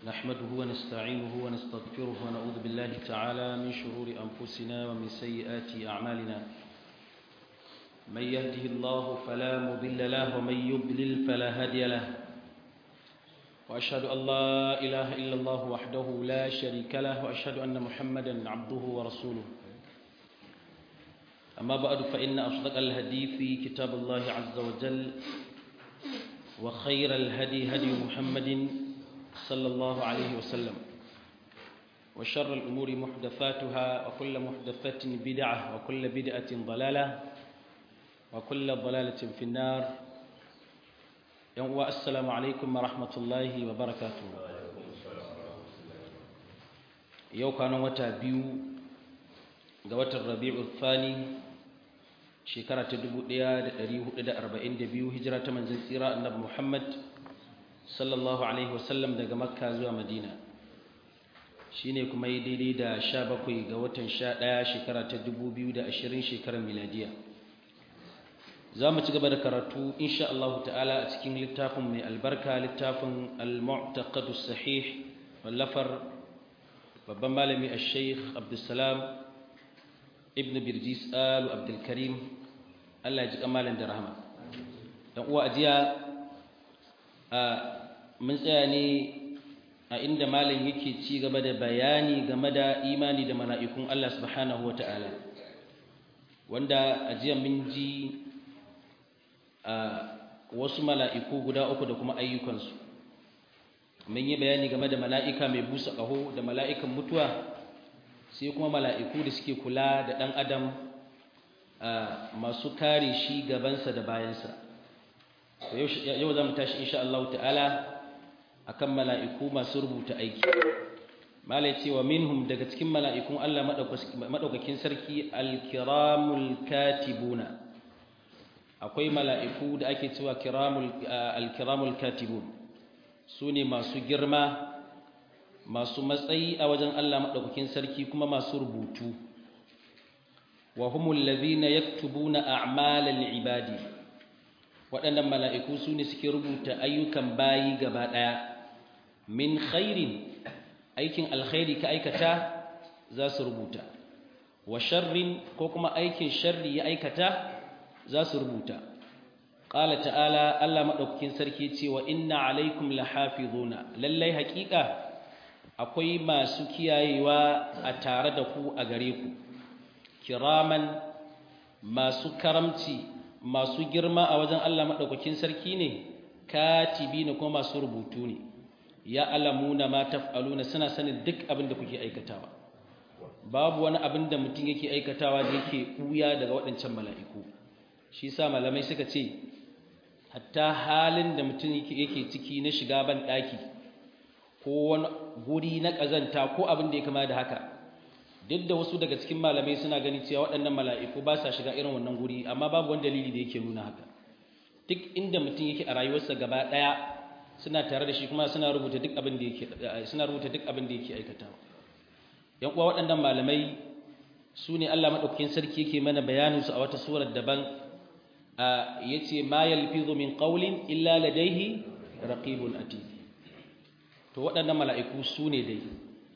نحمده ونستعينه ونستغفره ونعوذ بالله تعالى من شرور أنفسنا ومن سيئات أعمالنا من يهده الله فلا مضل له ومن يضلل فلا هادي له وأشهد أن لا إله إلا الله وحده لا شريك له وأشهد أن محمدا عبده ورسوله أما بعد فإن أصدق الهدي في كتاب الله عز وجل وخير الهدي هدي محمد صلى الله عليه وسلم وشر الأمور محدثاتها وكل محدثة بدعة وكل بدعة ضلالة وكل ضلالة في النار السلام عليكم ورحمة الله وبركاته يو كان وتا بيو قوات الربيع الثاني shekara ta 1442 hijira ta manzon tsira annabi Muhammad sallallahu alaihi wasallam daga Makka zuwa Madina shine kuma yi daidai da 17 ga watan 11 shekara ta 2020 shekarar miladiya za mu ci gaba da karatu insha Allah ta'ala a cikin littafin mai albarka littafin al-mu'taqad as-sahih wallafar babban malami al-sheikh Abdulsalam ibn Birjis Alu Abdul Karim Allah ya ji kamalan da rahama dan uwa ajiya a mun tsaya ne a inda malam yake ci gaba da bayani game da imani da mala'ikun Allah subhanahu wata'ala wanda ajiya mun ji a wasu mala'iku guda uku da kuma ayyukansu mun yi bayani game da mala'ika mai busa ƙaho da mala'ikan mutuwa sai kuma mala'iku da suke kula da ɗan adam masu kare shi gabansa da bayansa yau za mu tashi insha Allah ta'ala akan mala'iku masu rubuta aiki malai cewa minhum daga cikin mala'ikun Allah maɗaukakin sarki alkiramul katibuna akwai mala'iku da ake cewa alkiramul katibun su ne masu girma masu matsayi a wajen Allah maɗaukakin sarki kuma masu rubutu wa humul ladhina yaktubuna a'malal ibadi waɗannan mala'iku su ne suke rubuta ayyukan bayi gaba ɗaya min khairin aikin alkhairi ka aikata za su rubuta wa sharrin ko kuma aikin sharri ya aikata za su rubuta qala ta'ala Allah maɗaukakin sarki ce wa inna alaikum lahafizuna lallai haƙiƙa akwai masu kiyayewa a tare da ku a gare ku kiraman masu karamci masu girma a wajen Allah maɗaukakin sarki ne katibi ne kuma masu rubutu ne ya alamuna ma taf'aluna suna sanin duk abin da kuke aikatawa babu wani abin da mutum yake aikatawa da yake ɓuya daga waɗancan mala'iku shi sa malamai suka ce hatta halin da mutum yake ciki na shiga ban ɗaki ko wani guri na ƙazanta ko abin da ya kama da haka duk da wasu daga cikin malamai suna gani cewa waɗannan mala'iku ba sa shiga irin wannan guri amma babu wani dalili da yake nuna haka duk inda mutum yake a rayuwarsa gaba ɗaya suna tare da shi kuma suna rubuta duk abin da yake suna rubuta duk abin da yake aikatawa yan uwa waɗannan malamai su ne Allah madaukakin sarki yake mana bayanin su a wata surar daban yace ma yalfizu min qawlin illa ladayhi raqibun atid to waɗannan mala'iku su ne dai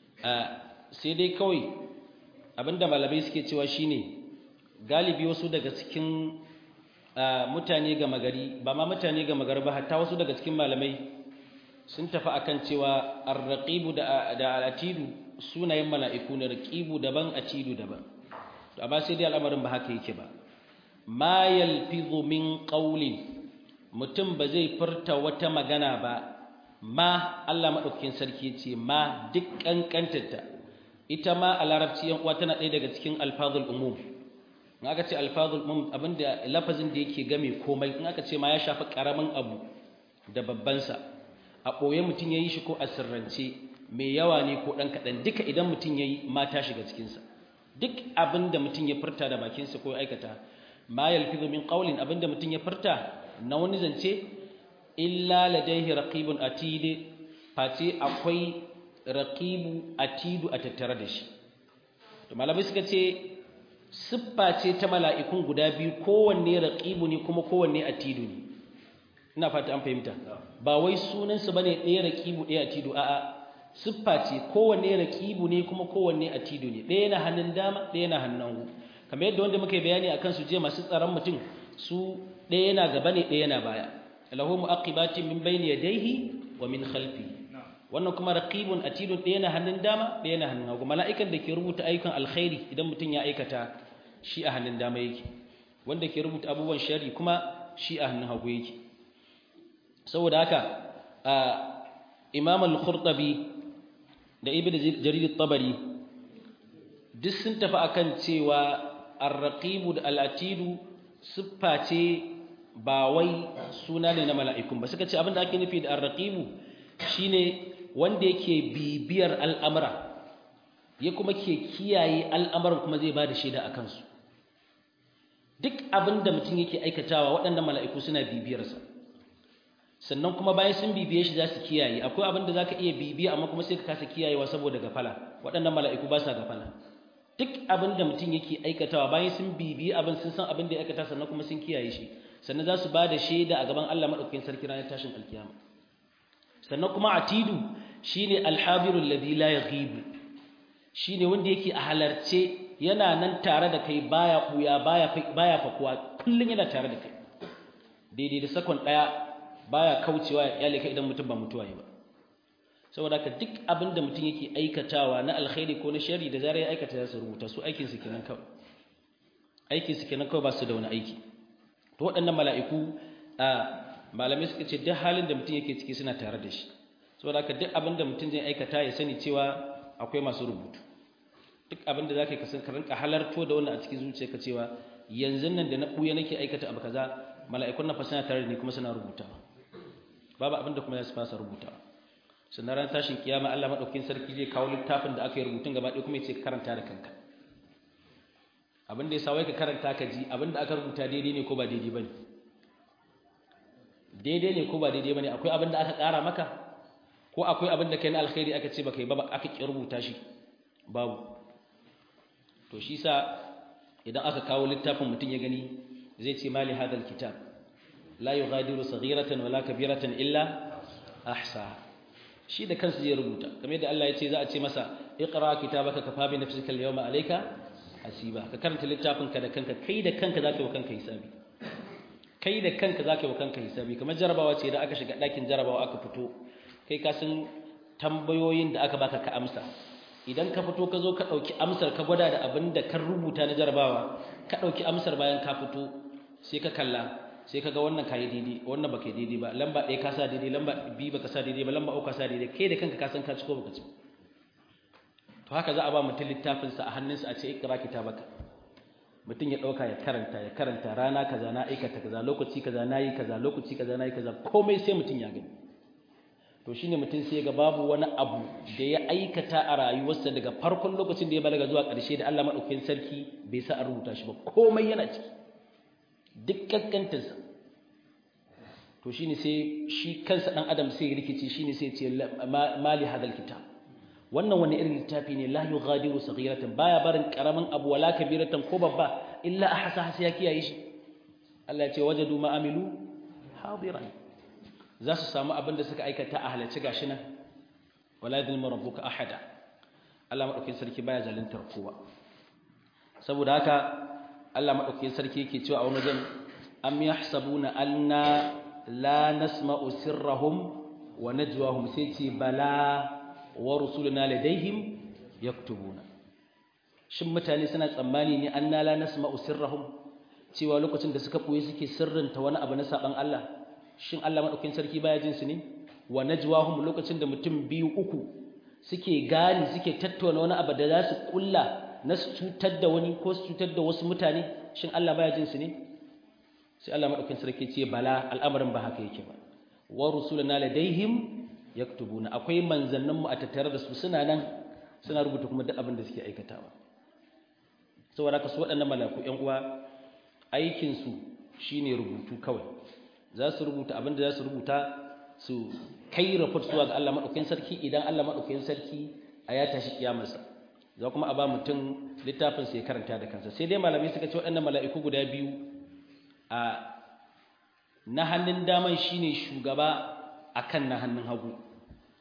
sai dai kawai abinda malamai suke cewa shine galibi wasu daga cikin mutane gama gari ba ma mutane gama gari ba hatta wasu daga cikin malamai sun tafi akan cewa arraqibu da da atidu sunayen mala'iku ne raqibu daban atidu daban to amma sai dai al'amarin ba haka yake ba ma yalfizu min qawlin mutum ba zai furta wata magana ba ma Allah maɗaukakin sarki ce ma duk ƙanƙantarta ita ma a larabci yan uwa tana ɗaya daga cikin alfazul umum in aka ce alfazul umum abinda lafazin da yake game komai in aka ce ma ya shafi ƙaramin abu da babbansa a ɓoye mutum ya yi shi ko a sirrance mai yawa ne ko ɗan kaɗan duka idan mutum ya yi ma ta shiga cikinsa duk abin da mutum ya furta da bakinsa ko ya aikata ma yalfizu min qawlin abin da mutum ya furta na wani zance illa ladaihi raqibun atid face akwai raqibu atidu a tattare da shi to malamai suka ce siffa ce ta mala'ikun guda biyu kowanne raqibu ne kuma kowanne atidu ne ina fata an fahimta ba wai sunansu bane ɗaya raqibu ɗaya atidu a'a siffa ce kowanne raqibu ne kuma kowanne atidu ne ɗaya na hannun dama ɗaya na hannun hagu kamar yadda wanda muka yi bayani akan su je masu tsaron mutum su ɗaya yana gaba ne ɗaya yana baya lahu mu'aqibatin min bayni yadayhi wa min khalfi wannan kuma raqibun atidun ɗaya na hannun dama ɗaya na hannun hagu mala'ikan da ke rubuta ayyukan alkhairi idan mutum ya aikata shi a hannun dama yake wanda ke rubuta abubuwan shari kuma shi a hannun hagu yake saboda haka imam al-qurtubi da ibnu jarir at-tabari duk sun tafi akan cewa ar-raqibu da al-atidu siffa ce ba wai suna ne na mala'ikun ba suka ce abinda ake nufi da ar-raqibu shine wanda yake bibiyar al'amura ya kuma ke kiyaye al'amuran kuma zai ba da shaida a kansu duk abin da mutum yake aikatawa waɗannan mala'iku suna bibiyarsa sannan kuma bayan sun bibiye shi za su kiyaye akwai abin da za ka iya bibiya amma kuma sai ka kasa kiyayewa saboda gafala waɗannan mala'iku ba sa gafala duk abin da mutum yake aikatawa bayan sun bibiye abin sun san abin da ya aikata sannan kuma sun kiyaye shi sannan za su ba da shaida a gaban Allah maɗaukakin sarki ranar tashin alkiyama sannan kuma atidu shine alhabirul ladhi la yaghibu shine wanda yake a halarce yana nan tare da kai baya buya baya baya fakuwa kullun yana tare da kai daidai da sakon daya baya kaucewa ya kyale kai idan mutum ba mutuwa ba saboda haka duk abin da mutum yake aikatawa na alkhairi ko na shari da zarar ya aikata za su rubuta su aikin su kenan kawai aikin su kenan kawai ba su da wani aiki to waɗannan mala'iku a malamai suka ce duk halin da mutum yake ciki suna tare da shi saboda haka duk abin da mutum zai aikata ya sani cewa akwai masu rubutu duk abin da zaka kasan ka rinka halarto da wannan a cikin zuciyarka cewa yanzu nan da na buya nake aikata abu kaza mala'ikun na fasana tare da ni kuma suna rubutawa babu abin da kuma za su fasa rubutawa sannan ran tashin kiyama Allah madaukakin sarki zai kawo littafin da aka yi rubutun gaba ɗaya kuma ya ce ka karanta da kanka abin da ya sa wai ka karanta ka ji abin da aka rubuta daidai ne ko ba daidai bane daidai ne ko ba daidai bane akwai abin da aka ƙara maka ko akwai abin da kai na alkhairi aka ce baka yi ba aka ki rubuta shi babu to shi sa idan aka kawo littafin mutum ya gani zai ce mali hadal kitab la yughadiru saghiratan wala kabiratan illa ahsa shi da kansa zai rubuta kamar yadda Allah ya ce za a ce masa iqra kitabaka kafa bi nafsika al-yawma alayka hasiba ka karanta littafin ka da kanka kai da kanka zaka yi wa kanka hisabi kai da kanka zaka yi wa kanka hisabi kamar jarabawa ce da aka shiga ɗakin jarabawa aka fito kai ka san tambayoyin da aka baka ka amsa idan ka fito ka zo ka ɗauki amsar ka gwada da abin da kan rubuta na jarabawa ka ɗauki amsar bayan ka fito sai ka kalla sai ka ga wannan kayi daidai wannan baka yi daidai ba lamba ɗaya ka sa daidai lamba biyu baka sa daidai ba lamba uku ka sa daidai kai da kanka ka san ka ci ko baka ci to haka za a ba mutum littafinsa a hannunsa a ce ikra kitabaka mutum ya ɗauka ya karanta ya karanta rana kaza na aikata kaza lokaci kaza na yi kaza lokaci kaza na yi kaza komai sai mutum ya gani to shine mutum sai ga babu wani abu da ya aikata a rayuwarsa daga farkon lokacin da ya balaga zuwa ƙarshe da Allah madaukakin sarki bai sa a rubuta shi ba komai yana ciki duk kankantarsa to shine sai shi kansa dan adam sai ya rikice shine sai ya ce mali hadal kitab wannan wani irin littafi ne la yughadiru saghiratan baya barin karamin abu wala kabiratan ko babba illa ahsa sai ya kiyaye shi Allah ya ce wajadu ma amilu hadiran za su samu abin da suka aikata a halarci gashi nan wala yadhlimu rabbuka ahada Allah madaukakin sarki baya zaluntar kowa saboda haka Allah madaukakin sarki yake cewa a wani wajen am yahsabuna anna la nasma'u sirrahum wa najwahum sai ce bala wa rusuluna ladaihim yaktubuna shin mutane suna tsammani ne anna la nasma'u sirrahum cewa lokacin da suka boye suke sirrinta wani abu na saban Allah shin Allah madaukakin sarki baya jin su ne wa najwahum lokacin da mutum biyu uku suke gani suke tattauna wani abu da za su kulla na su cutar da wani ko su cutar da wasu mutane shin Allah baya jin su ne sai Allah madaukakin sarki ce bala al'amarin ba haka yake ba wa rusuluna ladaihim yaktubuna akwai manzannin mu a tattare da su suna nan suna rubuta kuma duk abin da suke aikatawa saboda haka su waɗannan malaku ƴan uwa aikin su shine rubutu kawai za su rubuta abin da za su rubuta su kai report zuwa ga Allah madaukakin sarki idan Allah madaukakin sarki a ya tashi kiyamarsa za kuma a ba mutum littafin sai karanta da kansa sai dai malamai suka ce waɗannan mala'iku guda biyu a na hannun daman shine shugaba akan na hannun hagu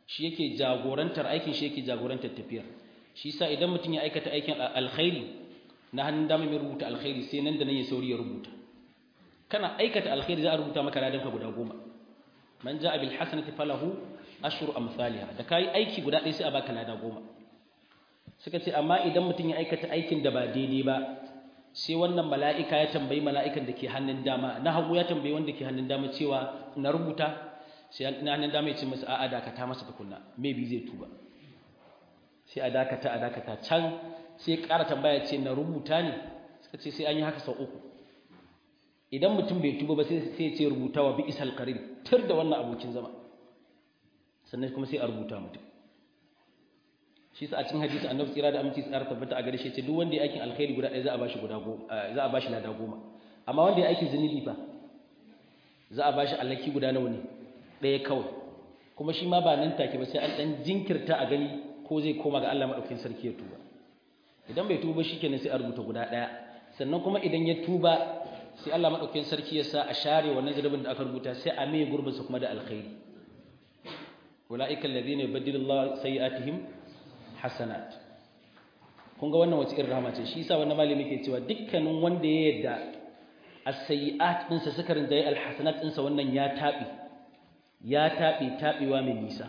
shi yake jagorantar aikin shi yake jagorantar tafiyar shi sa idan mutum ya aikata aikin alkhairi na hannun dama mai rubuta alkhairi sai nan da nan ya sauri ya rubuta kana aikata alkhairi za a rubuta maka ladan ka guda goma man ja'a bil hasanati falahu ashru amsalha da kai aiki guda ɗaya sai a baka lada goma suka ce amma idan mutum ya aikata aikin da ba daidai ba sai wannan mala'ika ya tambayi mala'ikan da ke hannun dama na hagu ya tambayi wanda ke hannun dama cewa na rubuta sai na hannun dama ya ce masa a'a dakata masa tukunna maybe zai tuba sai a dakata a dakata can sai ƙara tambaya ce na rubuta ne suka ce sai an yi haka sau uku idan mutum bai tuba ba sai ya ce rubuta wa bi isal qarin tur da wannan abokin zama sannan kuma sai a rubuta mutum shi sa a cikin hadisi annabi tsira da aminci tsara tabbata a gare shi ce duk wanda ya aikin alkhairi guda ɗaya za a bashi guda goma za a bashi lada goma amma wanda ya aikin zunubi fa za a bashi alhaki guda nawa ne ɗaya kawai kuma shi ma ba nan take ba sai an dan jinkirta a gani ko zai koma ga Allah madaukakin sarki ya tuba idan bai tuba shikenan sai a rubuta guda ɗaya sannan kuma idan ya tuba sai Allah madaukakin sarki ya sa a share wannan zunubin da aka rubuta sai a mai gurbinsa kuma da alkhairi ulaika alladhina yubaddilu Allah sayi'atihim hasanat kun ga wannan wace irin rahama ce shi yasa wannan malami ke cewa dukkanin wanda ya yarda as-sayyi'at din sa suka rinjaye al-hasanat din sa wannan ya tabi ya tabi tabewa mai nisa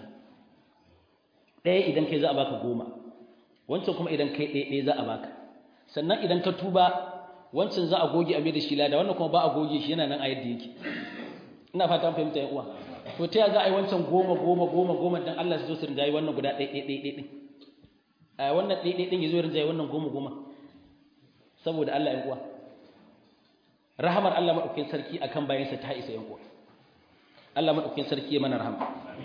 ɗaya idan kai za a baka goma wancan kuma idan kai ɗaya ɗaya za a baka sannan idan ka tuba wancan za a goge a mai da shi lada wannan kuma ba a goge shi yana nan a yadda yake ina fata an fahimta yan uwa to ta za a yi wancan goma goma goma goma dan Allah su zo su rinjaye wannan guda ɗaya ɗaya ɗaya ɗaya a wannan ɗaiɗai ɗin ya zo rinjaye wannan goma goma saboda Allah ‘yan uwa rahamar Allah maɗaukin sarki a kan bayansa ta isa ‘yan uwa Allah maɗaukin sarki ya mana rahama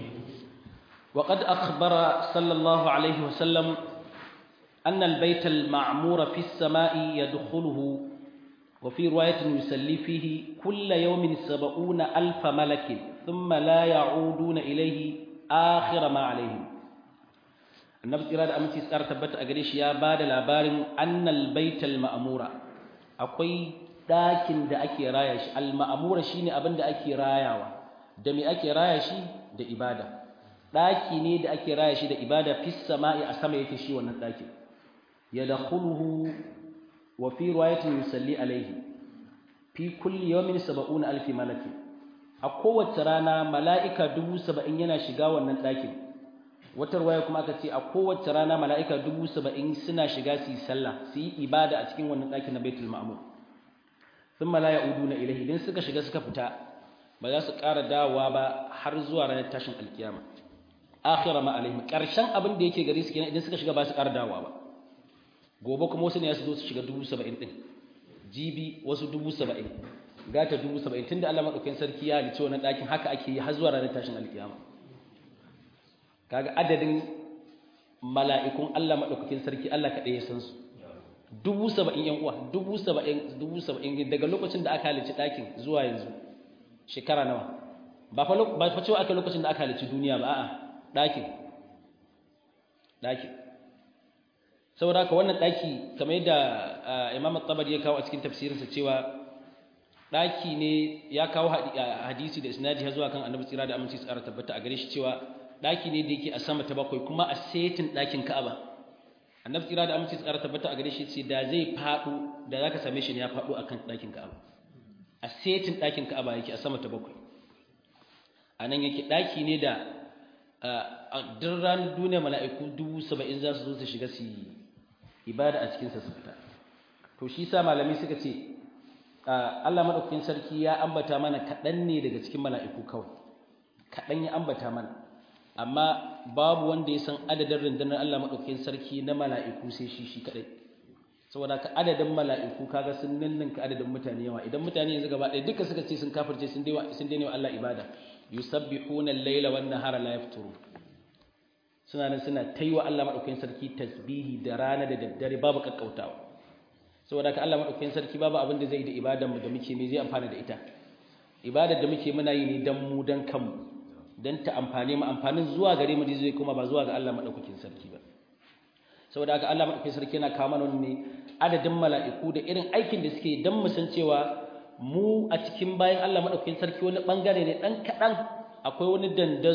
wa qad akhbara sallallahu alaihi wa sallam أن البيت المعمور في السماء يدخله وفي رواية يسلي فيه كل يوم سبعون ألف ملك ثم لا يعودون إليه آخر ما عليهم annabi tsira da aminci tsara tabbata a gare shi ya ba da labarin annal baital ma'amura akwai ɗakin da ake raya shi al ma'amura shine abin da ake rayawa da me ake raya shi da ibada ɗaki ne da ake raya shi da ibada fis sama'i a sama yake shi wannan ɗakin yadkhuluhu wa fi riwayatin yusalli alaihi fi kulli yawmin 70 alfi malaki a kowace rana mala'ika dubu saba'in yana shiga wannan ɗakin wata ruwaya kuma aka ce a kowace rana mala'ika dubu saba'in suna shiga su yi sallah su yi ibada a cikin wannan ɗakin na baitul ma'amur sun mala ya udu na ilahi idan suka shiga suka fita ba za su ƙara dawowa ba har zuwa ranar tashin alkiyama akhira ma alaihim ƙarshen abin da yake gare su kenan idan suka shiga ba su ƙara dawowa ba gobe kuma wasu ne su zo su shiga dubu saba'in ɗin jibi wasu dubu saba'in gata dubu saba'in tunda Allah maɗaukakin sarki ya halicci wannan ɗakin haka ake yi har zuwa ranar tashin alkiyama kaga adadin mala'ikun Allah maɗaukakin sarki Allah kaɗai ya san su dubu saba'in ‘yan uwa dubu saba'in dubu saba'in daga lokacin da aka halicci ɗakin zuwa yanzu shekara nawa ba fa cewa aka lokacin da aka halicci duniya ba a'a ɗakin ɗakin saboda haka wannan ɗaki kamar yadda imam tabari ya kawo a cikin tafsirinsa cewa ɗaki ne ya kawo hadisi da isnadi har zuwa kan annabi tsira da aminci tsara tabbata a gare shi cewa ɗaki ne da yake a sama ta bakwai kuma a setin ɗakin ka'aba annabi tsira da aminci tsara tabbata a gare shi ce da zai faɗo da zaka same shi ne ya faɗo akan ɗakin ka'aba a setin ɗakin ka'aba yake a sama ta bakwai a nan yake ɗaki ne da a duk ranar duniya mala'iku dubu saba'in za su zo su shiga su yi ibada a cikinsa su fita to shi sa malami suka ce Allah maɗaukakin sarki ya ambata mana kaɗan ne daga cikin mala'iku kawai kaɗan ya ambata mana amma babu wanda ya san adadin rundunar Allah maɗaukakin sarki na mala'iku sai shi shi kaɗai saboda ka adadin mala'iku kaga sun ninninka adadin mutane yawa idan mutane yanzu gaba ɗaya duka suka ce sun kafirce sun daina wa Allah ibada yusabbihuna al-laila wan nahara la yafturu suna nan suna taiwa Allah madaukakin sarki tasbihi da rana da daddare babu kakkautawa saboda ka Allah madaukakin sarki babu abin da zai yi da ibadan mu da muke me zai amfana da ita ibadar da muke muna yi ne dan mu dan kanmu dan ta amfane mu amfanin zuwa gare mu zai kuma ba zuwa ga Allah madaukakin sarki ba saboda haka Allah madaukakin sarki yana kawo mana ne adadin mala'iku da irin aikin da suke dan mu san cewa mu a cikin bayan Allah madaukakin sarki wani bangare ne dan kadan akwai wani dandazo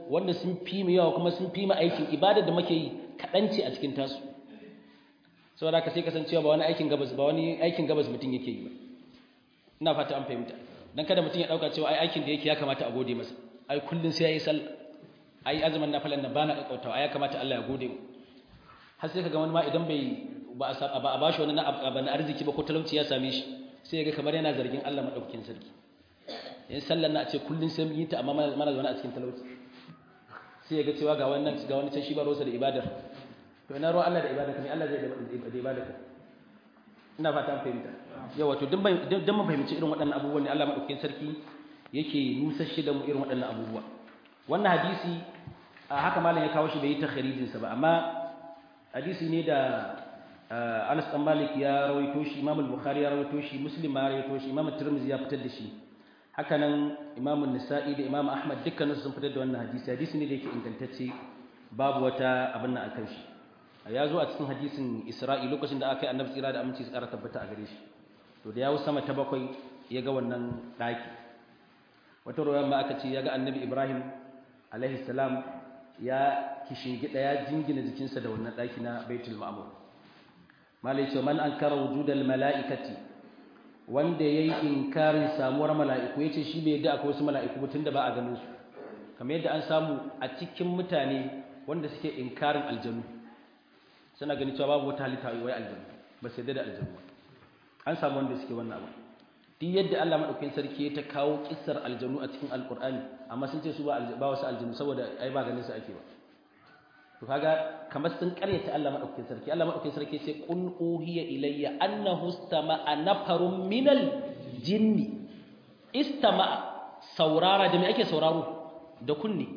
wanda sun fi mu yawa kuma sun fi mu aikin ibadar da muke yi kaɗan ce a cikin tasu saboda ka sai kasancewa ba wani aikin gabas ba wani aikin gabas mutum yake yi ba ina fata an fahimta dan kada mutum ya dauka cewa ai aikin da yake ya kamata a gode masa ai kullun sai yayi sallah ai azumin nafilan nan bana kakkautawa ai ya kamata Allah ya gode mu har sai kaga wani ma idan bai ba a bashi wani abu na arziki ba ko talauci ya same shi sai ga kamar yana zargin Allah madaukakin sarki in sallar na a ce kullun sai mun yi ta amma mana zaune a cikin talauci sai ga cewa ga wannan ga wani can shi ba rosa da ibadar to ina ruwan Allah da ibadar ne Allah zai da ibadar ina fata an fahimta yawa to duk dan mun fahimci irin waɗannan abubuwan ne Allah madaukakin sarki yake nusashe da mu irin waɗannan abubuwa wannan hadisi a haka malam ya kawo shi bai yi takharijin sa ba amma hadisi ne da Anas dan Malik ya rawaito shi Imam al-Bukhari ya rawaito shi Muslim ma ya rawaito shi Imam Tirmidhi ya fitar da shi haka nan Imam An-Nasa'i da Imam Ahmad dukkan sun fitar da wannan hadisi hadisi ne da yake ingantacce babu wata abin nan akan shi ya zo a cikin hadisin Isra'i lokacin da aka yi Annabi tsira da aminci su ƙara tabbata a gare shi to da yawo sama ta bakwai ya ga wannan daki wata ruwan ma aka ce ya ga Annabi Ibrahim alaihi salam ya kishingida ya jingina jikinsa da wannan daki na Baitul Ma'mur malai ce man ankara wujudal mala'ikati wanda yayi inkarin samuwar mala'iku yace shi bai yadda akwai wasu mala'iku ba tunda ba a ganin su kamar yadda an samu a cikin mutane wanda suke inkarin aljanu suna ganin cewa babu wata halitta wai aljanu ba sai da aljanu an samu wanda suke wannan abu duk yadda Allah madaukakin sarki ya ta kawo kissar aljanu a cikin alqur'ani amma sun ce su ba wasu aljanu saboda ai ba ganin su ake ba to kaga kamar sun karyata Allah madaukakin sarki Allah madaukakin sarki ce qul uhiya ilayya annahu istama'a nafarun minal jinni istama'a saurara da me ake sauraro da kunni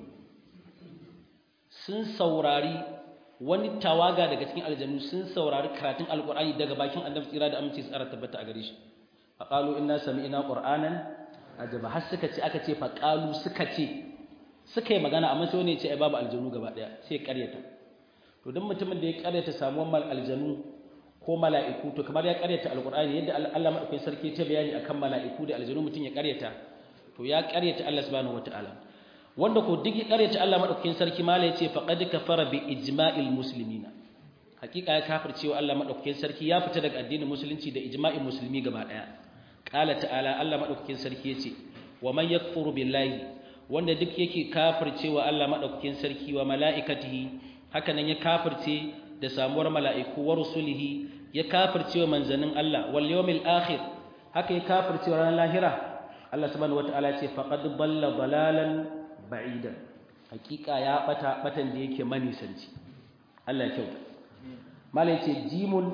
sun saurari wani tawaga daga cikin aljannu sun saurari karatun alqur'ani daga bakin annabi tsira da aminci tsara tabbata a gare shi faqalu inna sami'na qur'anan ajaba har suka ce aka ce faqalu suka ce suka yi magana amma sai wani ya ce ai babu aljanu gaba daya sai ya karyata to duk mutumin da ya karyata samuwar mal aljanu ko mala'iku to kamar ya karyata alqur'ani yadda Allah madaukakin sarki ta bayani akan mala'iku da aljanu mutum ya karyata to ya karyata Allah subhanahu wataala wanda ko duk ya karyata Allah madaukakin sarki mala ya ce faqad kafara bi ijma'il muslimina hakika ya kafircewa Allah madaukakin sarki ya fita daga addinin musulunci da ijma'in musulmi gaba daya qala ta'ala Allah madaukakin sarki yace wa man yakfuru billahi wanda duk yake kafircewa Allah madaukakin sarki wa mala'ikatihi haka nan ya kafirce da samuwar mala'iku wa rusulihi ya kafircewa manzanin Allah wal yawmil akhir haka ya kafircewa ranar lahira Allah subhanahu wataala ya ce faqad balla dalalan ba'idan hakika ya bata batan da yake manisanci Allah ya kyauta malai ce jimun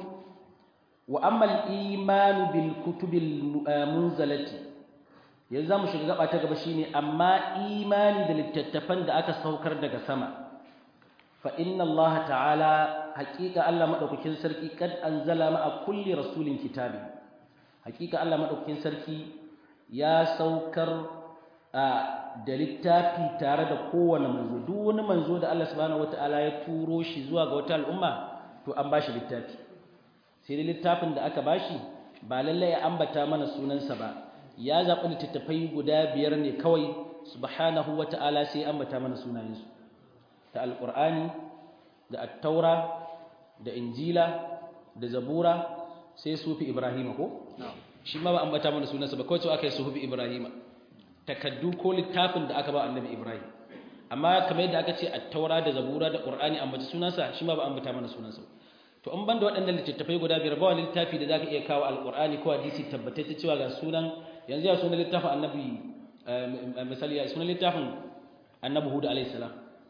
wa amma al-iman bil kutubil munzalati yanzu zamu shiga gaba ta gaba shine amma imani da littattafan da aka saukar daga sama fa inna Allah ta'ala haqiqa Allah madaukakin sarki kad anzala ma'a kulli rasulin kitabi haqiqa Allah madaukakin sarki ya saukar da littafi tare da kowane manzo duk wani manzo da Allah subhanahu wataala ya turo shi zuwa ga wata al'umma to an bashi littafi sai dai littafin da aka bashi ba lallai ya ambata mana sunansa ba ya zaɓi littattafai guda biyar ne kawai subhanahu wa ta'ala sai ambata mana sunayensu ta alƙur'ani da attaura da injila da zabura sai sufi ibrahima ko shi ma ba ambata mana sunansa ba kawai cewa aka yi sufi ibrahima takaddu ko littafin da aka ba annabi ibrahim amma kamar yadda aka ce attaura da zabura da qur'ani ambata sunansa shi ma ba ambata mana sunansa to an banda waɗannan littattafai guda biyar ba wani littafi da zaka iya kawo alqur'ani ko hadisi tabbatacce cewa ga sunan yanzu ya sunan littafin annabi misali ya sunan littafin annabi hud alayhi salam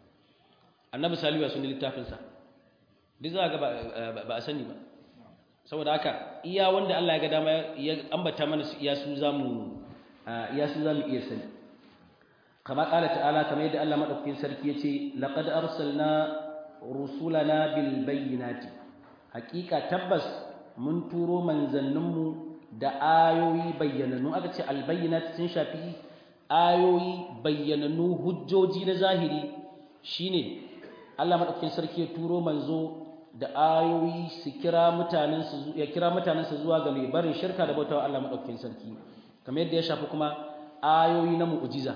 annabi salihu ya sunan littafin sa duk za ga ba a sani ba saboda haka iya wanda Allah ya ga dama ya ambata mana su iya su zamu iya su zamu iya sani kama kala ta'ala kamar yadda Allah madaukakin sarki yace laqad arsalna rusulana bil bayyinati hakika tabbas mun turo manzanninmu da ayoyi bayyananu aka ce albayyinat sun shafi ayoyi bayyananu hujjoji na zahiri shine Allah madaukakin sarki ya turo manzo da ayoyi su kira mutanen su ya kira mutanen su zuwa ga mai barin shirka da bautawa Allah madaukakin sarki kamar yadda ya shafi kuma ayoyi na mu'jiza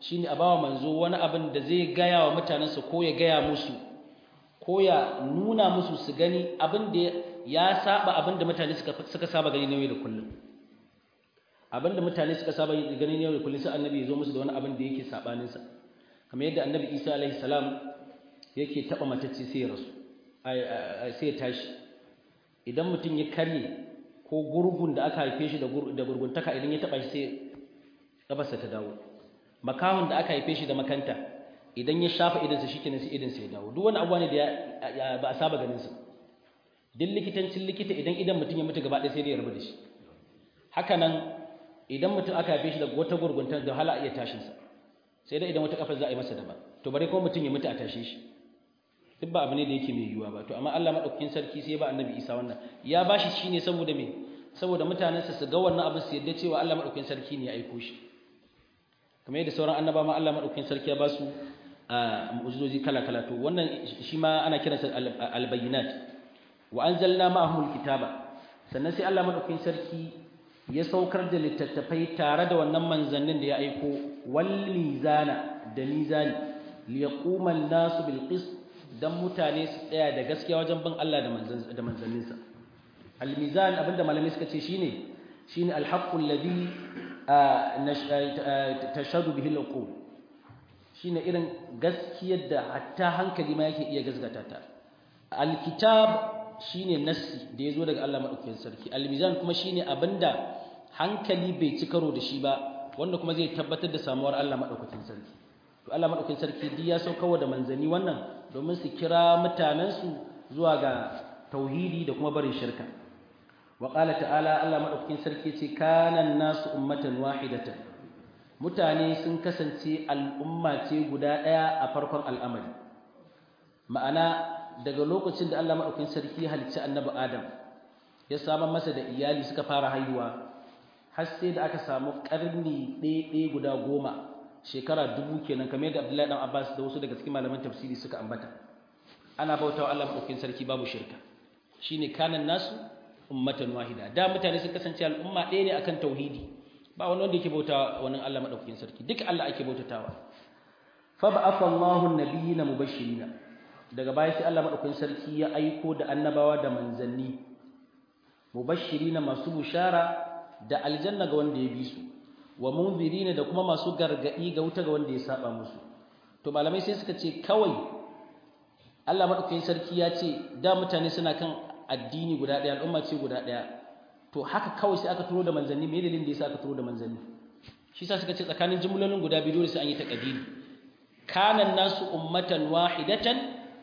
shine a bawa manzo wani abin da zai gaya wa mutanensa ko ya gaya musu ko ya nuna musu su gani abin da ya saba abin da mutane suka suka saba gani ne da kullum abin da mutane suka saba gani ne da kullum sai annabi ya zo musu da wani abin da yake sabanin sa kamar yadda annabi Isa alaihi salam yake taba matacce sai ya rasu sai ya tashi idan mutum ya karye ko gurgun da aka haife shi da gurguntaka idan ya taba shi sai kafarsa ta dawo makahon da aka haife shi da makanta idan ya shafa idansa shikenan sai idansa ya dawo duk wani abuwa ne da ba a saba ganin sa duk likitancin likita idan idan mutum ya mutu gaba ɗaya sai dai ya rabu da shi haka nan idan mutum aka haife shi da wata gurguntar da hala iya tashin sa sai dai idan wata kafar za a yi masa daban to bare kuma mutum ya mutu a tashe shi duk ba abu ne da yake mai yiwuwa ba to amma Allah madaukakin sarki sai ba annabi Isa wannan ya bashi shine saboda me saboda mutanensa su ga wannan abin su yadda cewa Allah madaukakin sarki ne ya aiko shi kamar yadda sauran annaba ma Allah madaukakin sarki ya ba su mu'jizoji kala kala to wannan shi ma ana kiransa albayyinat wa anzalna ma'ahum alkitaba sannan sai Allah madaukakin sarki ya saukar da littattafai tare da wannan manzannin da ya aiko wal mizana da mizani liyaquma an-nasu bil qist dan mutane su tsaya da gaskiya wajen bin Allah da manzanninsa al-mizan abinda malamai suka ce shine shine al-haqqu alladhi tashhadu bihi al-uqul shine irin gaskiyar da hatta hankali ma yake iya gazgata ta al-kitab shine nassi da yazo daga Allah madaukakin sarki al-mizan kuma shine abinda hankali bai ci karo da shi ba wanda kuma zai tabbatar da samuwar Allah madaukakin sarki to Allah madaukakin sarki duk ya saukarwa da manzani wannan domin su kira mutanensu zuwa ga tauhidi da kuma barin shirka wa qala ta'ala Allah madaukakin sarki ce kana nasu ummatan wahidatan mutane sun kasance al'umma ce guda daya a farkon al'amari ma'ana daga lokacin da Allah madaukakin sarki ya halicci annabi Adam ya samar masa da iyali suka fara haihuwa har sai da aka samu karni ɗaya guda goma shekara dubu kenan kamar yadda Abdullahi dan Abbas da wasu daga cikin malaman tafsiri suka ambata ana bautawa Allah madaukakin sarki babu shirka shine kanan nasu ummatan wahida da mutane sun kasance al'umma ɗaya ne akan tauhidi ba wani wanda yake bautawa wani Allah madaukakin sarki duk Allah ake bautatawa fa ba'atha Allahu an-nabiyina mubashshirina daga baya sai Allah madaukakin sarki ya aiko da annabawa da manzanni mubashshirina masu bushara da aljanna ga wanda ya bi su wa munzirina da kuma masu gargadi ga wuta ga wanda ya saba musu to malamai sai suka ce kawai Allah madaukakin sarki ya ce da mutane suna kan addini guda ɗaya al'umma ce guda ɗaya to haka kawai sai aka turo da manzanni me dalilin da yasa aka turo da manzanni shi yasa suka ce tsakanin jumlolin guda biyu dole sai an yi taqdiri kana nasu ummatan wahidatan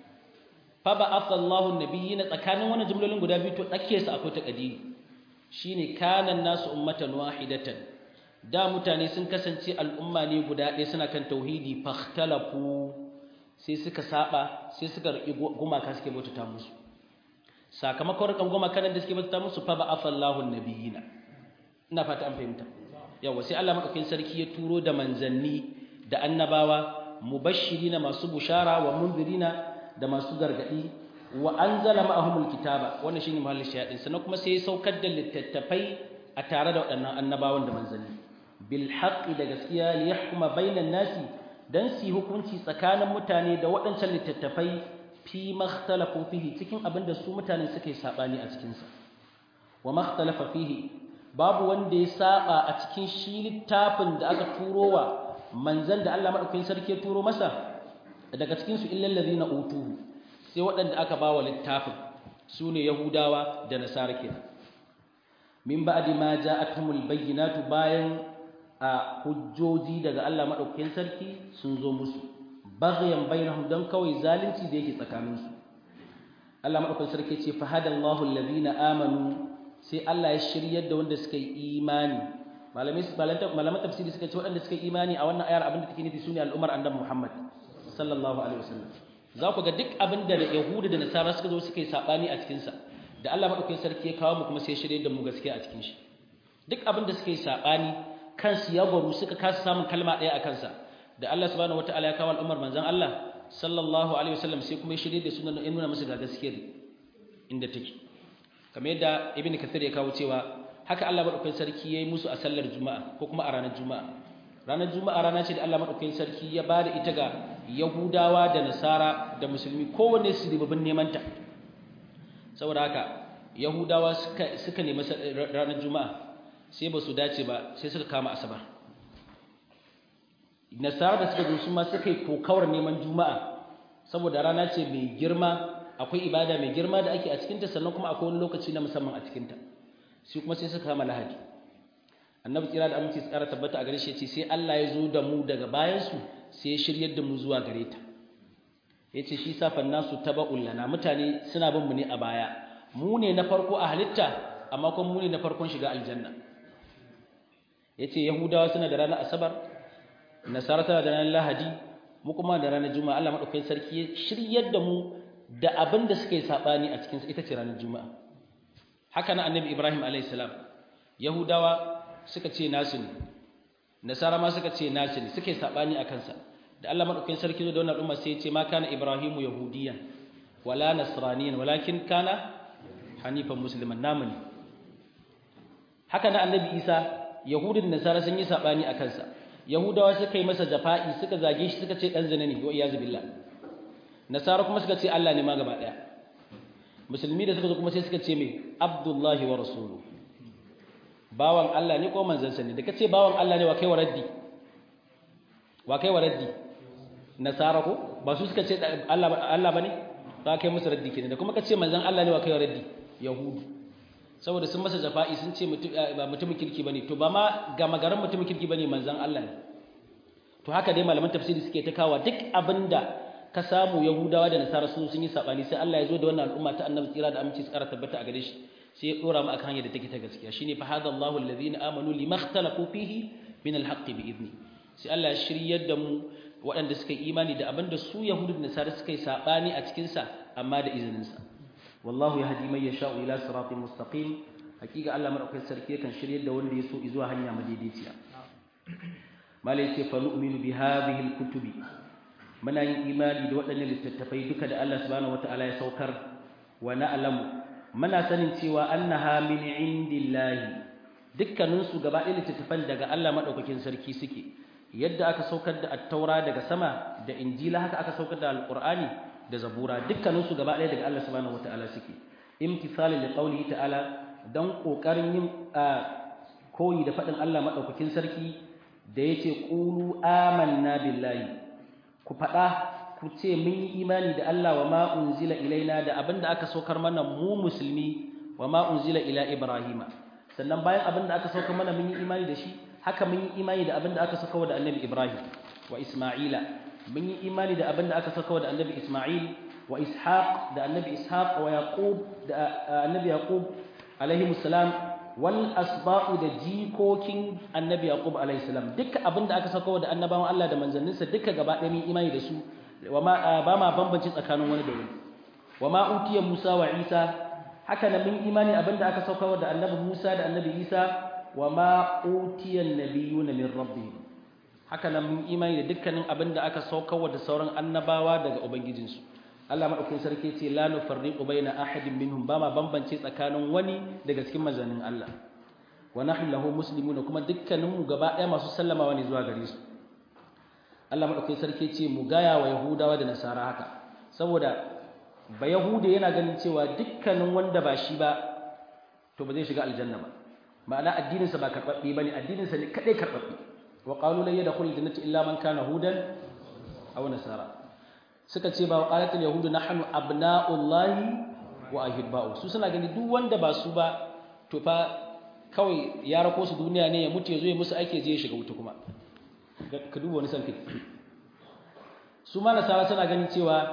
fa ba'atha Allahu an-nabiyina tsakanin wannan jumlolin guda biyu to dake su akwai taqdiri shine kana nasu ummatan wahidatan da mutane sun kasance al'umma ne guda ɗaya suna kan tauhidi fakhtalafu sai suka saba sai suka riƙi gumaka suke bautata musu sakamakon rikan gumaka nan da suke bautata musu fa ba'atha Allahu nabiyina ina fata an fahimta yawa sai Allah madaukakin sarki ya turo da manzanni da annabawa mubashirina masu bushara wa mundirina da masu gargadi wa anzala ma'ahumul kitaba wannan shine mahallin shayadin sannan kuma sai ya saukar da littattafai a tare da waɗannan annabawan da manzanni bil haqqi da gaskiya li yahkuma bainan nasi dan su hukunci tsakanin mutane da waɗancan littattafai fi makhtalafu fihi cikin abin da su mutanen suka yi sabani a cikin sa wa makhtalafa fihi babu wanda ya saba a cikin shi littafin da aka turo wa manzan da Allah madaukakin sarki ya turo masa daga cikin su illal ladina utuhu sai waɗanda aka bawa littafin su ne yahudawa da nasara kenan min ba'di ma ja'atuhumul bayyinatu bayan a hujjoji daga Allah madaukakin sarki sun zo musu baghyan bainahum dan kawai zalunci da yake tsakanin su Allah madaukakin sarki ce fa hadallahu alladhina amanu sai Allah ya shiryar da wanda suka yi imani malamai malaman tafsiri suka ce waɗanda suka yi imani a wannan ayar abinda take nufi sune al'ummar annabi Muhammad sallallahu alaihi wasallam za ku ga duk abinda da yahudu da nasara suka zo suka yi sabani a cikin sa da Allah madaukakin sarki ya kawo mu kuma sai shirye da mu gaskiya a cikin shi duk abin da suka yi sabani kansu ya gwaru suka kasa samun kalma ɗaya a kansa da Allah subhanahu wataala ya kawo al'ummar manzon Allah sallallahu alaihi wasallam sai kuma ya shirye da su ya nuna musu ga gaskiyar inda take kamar yadda ibnu kathir ya kawo cewa haka Allah madaukakin sarki yayi musu a sallar juma'a ko kuma a ranar juma'a ranar juma'a rana ce da Allah madaukakin sarki ya bada ita ga yahudawa da nasara da musulmi kowanne su ribabin neman ta saboda haka yahudawa suka suka nemi ranar juma'a sai ba su dace ba sai suka kama asabar nasara da suka zo su ma suka yi kokawar neman juma'a saboda rana ce mai girma akwai ibada mai girma da ake a cikinta sannan kuma akwai wani lokaci na musamman a cikinta sai kuma sai suka kama lahadi annabi kira da aminci tsara tabbata a gare shi ce sai Allah ya zo da mu daga bayansu sai ya shiryar da mu zuwa gare ta yace shi safan nasu taba'ul lana mutane suna bin mu ne a baya mu ne na farko a halitta amma kuma mu ne na farkon shiga aljanna yace yahudawa suna da ranar asabar nasara tana da ranar lahadi mu kuma da ranar juma'a Allah madaukakin sarki ya shiryar da mu da abin da suka yi sabani a cikin ita ce ranar juma'a haka na annabi ibrahim alayhi salam yahudawa suka ce nasu ne nasara ma suka ce nasu ne suka yi sabani a kansa da Allah madaukakin sarki da wannan umma sai ya ce ma kana ibrahimu yahudiyan wala nasraniyan walakin kana hanifan musliman namu ne haka na annabi isa yahudin nasara sun yi sabani a kansa yahudawa suka yi masa jafa'i suka zage shi suka ce dan zina ne wa iyazu billah nasara kuma suka ce Allah ne ma gaba daya musulmi da suka zo kuma sai suka ce mai abdullahi wa rasulu bawan Allah ne ko manzansa ne da kace bawan Allah ne wa kai wa raddi wa kai wa raddi nasara ko ba su suka ce Allah Allah bane ba kai musu raddi kenan da kuma kace manzan Allah ne wa kai wa raddi yahudu saboda sun masa jafa'i sun ce ba mutumin kirki bane to ba ma ga magaran mutumin kirki bane manzan Allah ne to haka dai malaman tafsiri suke ta kawo duk abinda ka samu yahudawa da nasara sun sun yi sabani sai Allah ya zo da wannan al'umma ta annabi tsira da aminci tsara tabbata a gare shi sai ya dora mu akan hanyar da take ta gaskiya shine fa hadallahu alladhina amanu limakhtalafu fihi min alhaq bi idni sai Allah ya shiryar da mu waɗanda suka yi imani da abinda su yahudu da nasara suka yi sabani a cikin sa amma da izinin sa wallahu yahdi man yasha'u ila siratin mustaqim hakika Allah madaukakin sarki yakan shiryar da wanda ya so zuwa hanya madaidaiciya malai ce fa nu'minu bi hadhihi alkutubi muna yin imani da waɗannan littattafai duka da Allah subhanahu wataala ya saukar wa na'lamu muna sanin cewa annaha min indillahi dukkanin su gaba ɗaya littattafan daga Allah madaukakin sarki suke yadda aka saukar da at-taura daga sama da injila haka aka saukar da alqur'ani da zabura dukkanin su gaba ɗaya daga Allah subhanahu wataala suke imtithalan liqaulihi ta'ala dan kokarin yin koyi da faɗin Allah madaukakin sarki da yace qulu amanna billahi ku faɗa ku ce mun yi imani da Allah wa ma unzila ilaina da abinda aka saukar mana mu musulmi wa ma unzila ila ibrahima sannan bayan abinda aka saukar mana mun yi imani da shi haka mun yi imani da abinda aka saukar da annabi ibrahim wa isma'ila mun yi imani da abinda aka saukar da annabi isma'il wa ishaq da annabi ishaq wa yaqub da annabi yaqub alaihi salam wal asba'u da jikokin annabi yaqub alaihi salam duka abinda aka sako da annabawan Allah da manzanninsa duka gaba ɗaya mun imani da su wama ba ma bambanci tsakanin wani da wani wama utiya Musa wa Isa haka nan mun imani abinda aka sako da annabi Musa da annabi Isa wama utiya nabiyuna min rabbihim haka nan mun imani da dukkanin abinda aka sako da sauran annabawa daga ubangijinsu Allah madaukakin sarki ce la nufarriqu baina ahadin minhum ba ma bambance tsakanin wani daga cikin manzannin Allah wa nahnu lahu muslimun kuma dukkanin mu gaba ɗaya masu sallamawa ne zuwa gare su Allah madaukakin sarki ce mu gaya wa yahudawa da nasara haka saboda ba yahude yana ganin cewa dukkanin wanda ba shi ba to ba zai shiga aljanna ba ma'ana addinin sa ba karbabbe bane addinin sa ne kadai karbabbe wa qalu la yadkhulul jannata illa man kana hudan aw nasara suka ce ba qalatul yahudu nahnu abna'ullahi wa ahibba'u su suna gani duk wanda ba su ba to fa kawai ya rako su duniya ne ya mutu ya zo ya musu ake je ya shiga wuta kuma ka duba wani san kai su ma nasara suna ganin cewa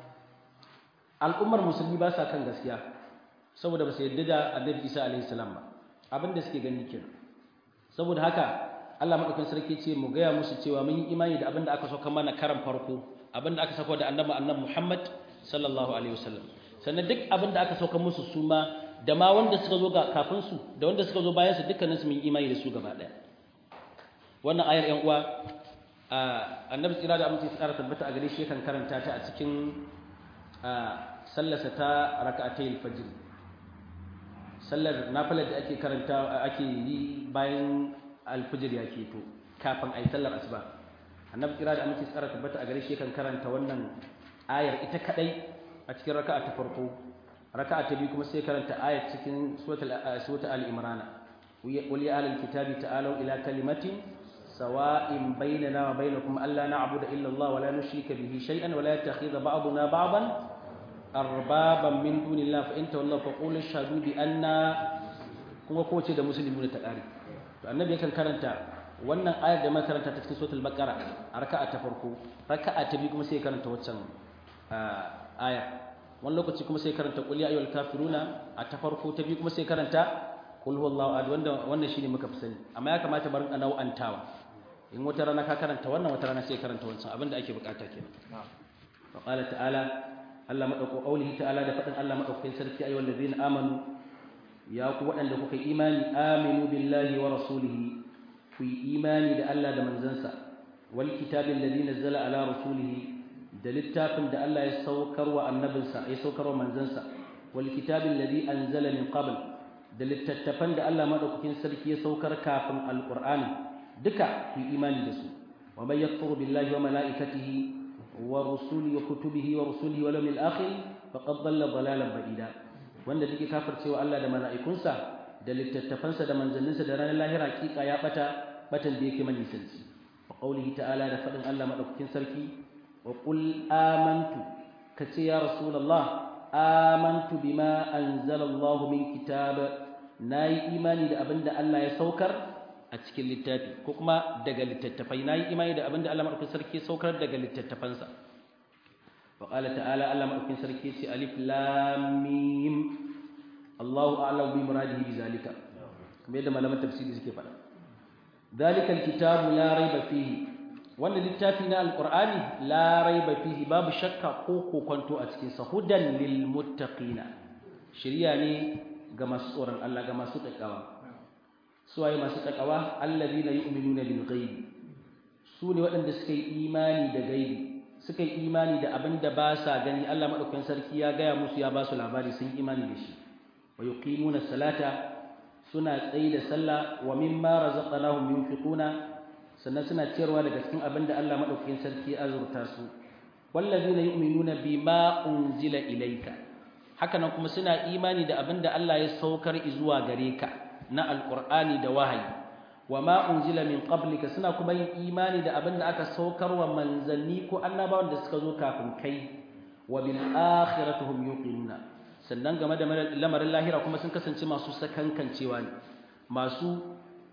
al'ummar musulmi ba sa kan gaskiya saboda ba su yarda da annabi Isa alaihi salam ba abin da suke gani kenan saboda haka Allah madaukakin sarki ce mu gaya musu cewa mun yi imani da abin da aka sauka mana karan farko abin da aka sako da annabi annabi Muhammad sallallahu alaihi wasallam sannan duk abin da aka sauka musu su ma da ma wanda suka zo ga kafin su da wanda suka zo bayan su dukkanin su mun imani da su gaba daya wannan ayar yan uwa annabi tsira da aminci tsara tabbata a gare shi yakan karanta ta a cikin sallarsa ta rak'atayil fajr sallar nafilar da ake karanta ake yi bayan alfajir ya keto kafin ayi sallar asuba annabi kira da amince tsara tabbata a gare shi kan karanta wannan ayar ita kadai a cikin raka'a ta farko raka'a ta biyu kuma sai karanta ayar cikin suratul suratul al-imran wal ya ahlul kitabi ta'alu ila kalimatin sawa'in bainana wa bainakum alla na'budu illa Allah wa la nushrika bihi shay'an wa la yattakhidha ba'duna ba'dan arbaban min dunillah fa in tawallaw fa qul ashhadu bi anna kuma kowace da musulmi ta kare to annabi yakan karanta wannan ayar da makaranta ta cikin suratul baqara a raka'a ta farko raka'a ta biyu kuma sai karanta waccan aya wani lokaci kuma sai karanta qul ya ayyuhal kafiruna a ta farko ta biyu kuma sai karanta qul huwallahu ahad wanda wannan shine muka fi sani amma ya kamata barin a nau'antawa in wata rana ka karanta wannan wata rana sai karanta wancan abinda ake bukata kenan fa qala ta'ala Allah madauko qaulihi ta'ala da fadin Allah madaukakin sarki ayyuhal ladzina amanu ya ku waɗanda kuka imani aminu billahi wa rasulihi ku yi imani da Allah da manzansa wal kitabin ladhi nazzala ala rasulihi da littafin da Allah ya saukar wa annabinsa ya saukar wa manzansa wal kitabin ladhi anzala min qabl da littattafan da Allah madaukakin sarki ya saukar kafin alqur'ani duka ku yi imani da su wa may yakfuru billahi wa malaikatihi wa rusulihi wa kutubihi wa rusulihi wal yawmil akhir faqad dhalla dhalalan ba'ida wanda take kafircewa Allah da mala'ikunsa da littattafansa da manzanninsa da ranar lahira hakika ya bata batan da yake manisanci wa qaulihi ta'ala da fadin Allah madaukakin sarki wa qul amantu kace ya rasulullah amantu bima anzala Allah min kitab nayi imani da abinda Allah ya saukar a cikin littafi ko kuma daga littattafai nayi imani da abinda Allah madaukakin sarki ya saukar daga littattafansa wa qala ta'ala Allah madaukakin sarki ce alif lam mim Allahu a'lamu bi muradihi bi zalika kamar yadda malaman tafsiri suke faɗa ذلك الكتاب لا ريب فيه wannan littafi na alqur'ani la raiba fihi babu shakka ko kokonto a cikin sa hudan lil muttaqina shiriya ne ga masu tsoron Allah ga masu takawa su waye masu takawa alladhina yu'minuna bil ghaib su ne waɗanda suka yi imani da gaibi suka yi imani da abin da ba sa gani Allah madaukakin sarki ya gaya musu ya ba su labari sun imani da shi wa yuqimuna salata suna tsayi da sallah wa mimma razaqnahum yunfiquna sannan suna ciyarwa daga cikin abin da Allah madaukakin sarki ya azurta su wallazina yu'minuna bima unzila ilayka haka nan kuma suna imani da abin da Allah ya saukar zuwa gare ka na alqur'ani da wahayi wa ma unzila min qablika suna kuma yin imani da abin da aka saukar wa manzanni ko annabawan da suka zo kafin kai wa bil akhirati hum yuqinuna sannan game da lamarin lahira kuma sun kasance masu sakankancewa ne masu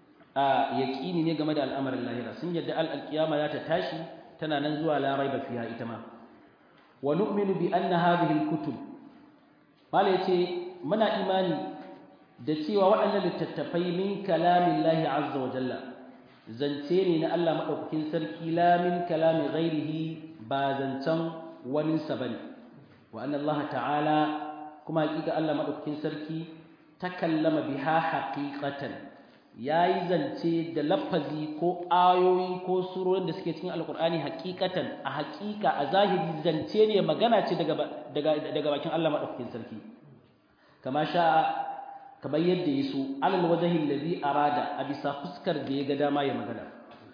yaƙini ne game da al'amarin lahira sun yadda al'alƙiyama za ta tashi tana nan zuwa larai ba fiya ita ma wa nu'minu bi anna hadhihi al-kutub mala yace muna imani da cewa waɗannan littattafai min kalamin lahi azza wa jalla zance ne na Allah madaukakin sarki la min kalami ghairihi ba zancen wani sa bane wa anna Allah ta'ala kuma hakika Allah madaukakin sarki takallama biha haqiqatan yayi zance da lafazi ko ayoyi ko surorin da suke cikin alqur'ani haqiqatan a haqiqa a zahiri zance ne magana ce daga daga daga bakin Allah madaukakin sarki kama sha kamar yadda yaso alal wajhi allazi arada a bisa fuskar da ya ga dama ya magana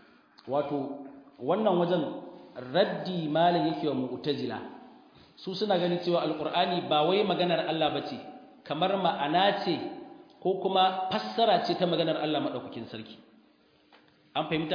wato wannan wajen raddi malam yake wa mu'tazila su suna ganin cewa alkur'ani ba wai maganar Allah bace kamar ma'ana ce ko kuma fassara ce ta maganar Allah madaukakin sarki an fahimta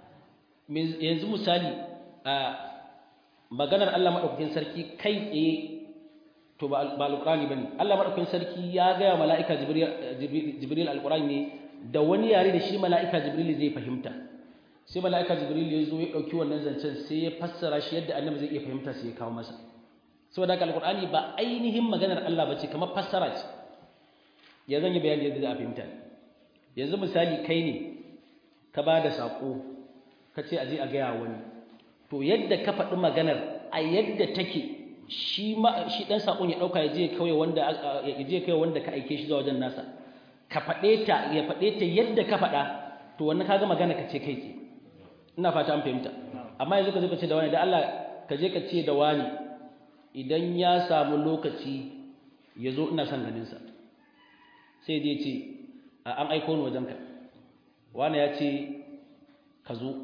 yanzu misali a maganar Allah madaukakin sarki kai tsaye to ba alkur'ani bane Allah madaukakin sarki ya ga mala'ika jibril jibril alkur'ani ne da wani yare da shi mala'ika jibril zai fahimta sai mala'ika jibril ya zo ya dauki wannan zancen sai ya fassara shi yadda annabi zai iya fahimta sai ya kawo masa saboda haka alqur'ani ba ainihin maganar Allah bace kamar fassara ce ya zan yi bayani yadda za a fahimta yanzu misali kai ne ka ba da sako ka ce aje a gaya wani to yadda ka faɗi maganar a yadda take shi ma shi dan sakon ya dauka ya je kawai wanda ya je kai wanda ka aike shi zuwa wajen nasa ka faɗe ta ya faɗe ta yadda ka faɗa to wannan kaga magana ka ce kai ce ina fata an fahimta amma yanzu ka zo ka ce da wani da Allah ka je ka ce da wani idan ya samu lokaci ya zo ina son ganinsa sai dai ce an aiko ni wajenka wani ya ce ka zo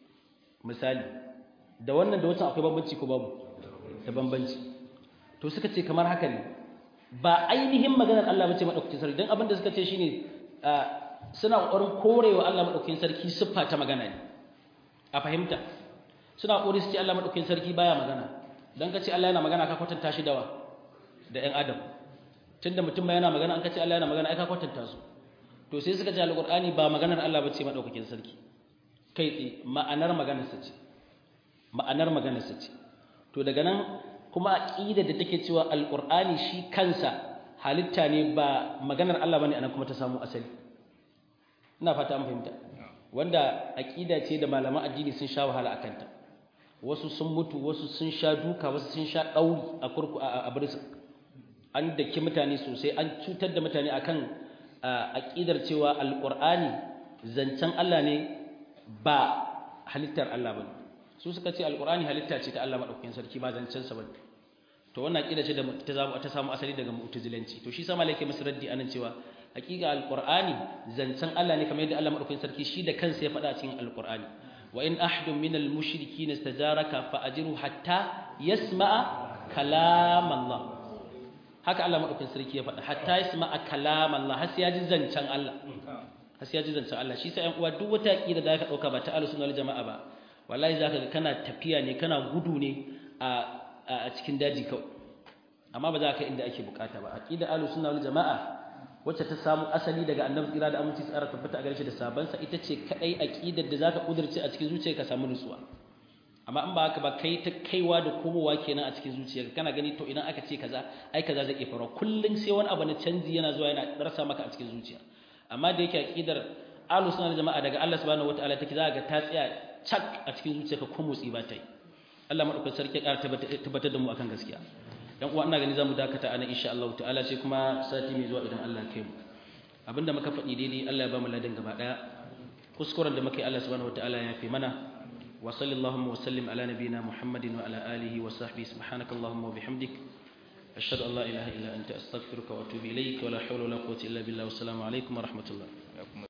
misali da wannan da wancan akwai bambanci ko babu da bambanci to suka ce kamar haka ne ba ainihin maganar Allah bace madaukakin sarki dan abin da suka ce shine suna kokarin korewa Allah madaukakin sarki siffa ta magana ne a fahimta suna kokari su ce Allah madaukakin sarki baya magana dan ka ce Allah yana magana ka kwatanta shi dawa da ƴan adam tunda mutum ma yana magana an ka ce Allah yana magana ai ka kwatanta su to sai suka ce alqur'ani ba maganar Allah bace madaukakin sarki kai tsaye ma'anar maganarsa ce ma'anar maganarsa ce to daga nan kuma aqida da take cewa alqur'ani shi kansa halitta ne ba maganar Allah bane anan kuma ta samu asali ina fata an fahimta wanda aqida ce da malaman addini sun sha wahala akan ta wasu sun mutu wasu sun sha duka wasu sun sha dauri a kurku a birsa an daki mutane sosai an cutar da mutane akan aqidar cewa alqur'ani zancen Allah ne ba halittar Allah bane su suka ce alqur'ani halitta ce ta Allah madaukakin sarki ba zancen sa bane to wannan aqida ce da ta samu ta samu asali daga mu'tazilanci to shi sa malaka musu raddi anan cewa hakika alqur'ani zancen Allah ne kamar yadda Allah madaukakin sarki shi da kansa ya faɗa a cikin alqur'ani wa in ahadun minal mushrikeena istajaraka fa ajiru hatta yasma'a kalam Allah haka Allah madaukakin sarki ya faɗa hatta yasma'a kalam Allah har sai ya ji zancen Allah har sai ya ji zancen Allah shi sa ƴan uwa duk wata aqida da ka dauka ba ta ahlus sunna wal jama'a ba wallahi zaka ga kana tafiya ne kana gudu ne a a cikin daji kawai amma ba za ka inda ake bukata ba aqida ahlus sunna wal jamaa wacce ta samu asali daga annabi tsira da aminci tsara tabbata a gare shi da sabansa ita ce kadai aqidar da zaka kudurce a cikin zuciyarka samu nutsuwa amma in ba haka ba kai ta kaiwa da komowa kenan a cikin zuciyarka kana gani to idan aka ce kaza ai kaza zai iya faruwa kullun sai wani abu na canji yana zuwa yana rasa maka a cikin zuciya amma da yake aqidar ahlus sunna wal jamaa daga Allah subhanahu wataala take za ga ta tsaya cak a cikin zuciyarka ko motsi ba ta yi Allah madaukakin sarki ya ƙara tabbatar da mu akan gaskiya dan uwa ina gani zamu dakata ana insha Allah ta'ala sai kuma sati mai zuwa idan Allah ya kai mu abinda muka faɗi daidai Allah ya ba mu ladan gaba daya kuskuren da muka yi Allah subhanahu wataala ya fi mana wa sallallahu wa sallim ala nabiyyina Muhammadin wa ala alihi wa sahbihi subhanakallahumma wa bihamdik ashhadu an la ilaha illa anta astaghfiruka wa atubu ilayk wa la hawla wa la quwwata illa billah wa assalamu alaikum wa rahmatullah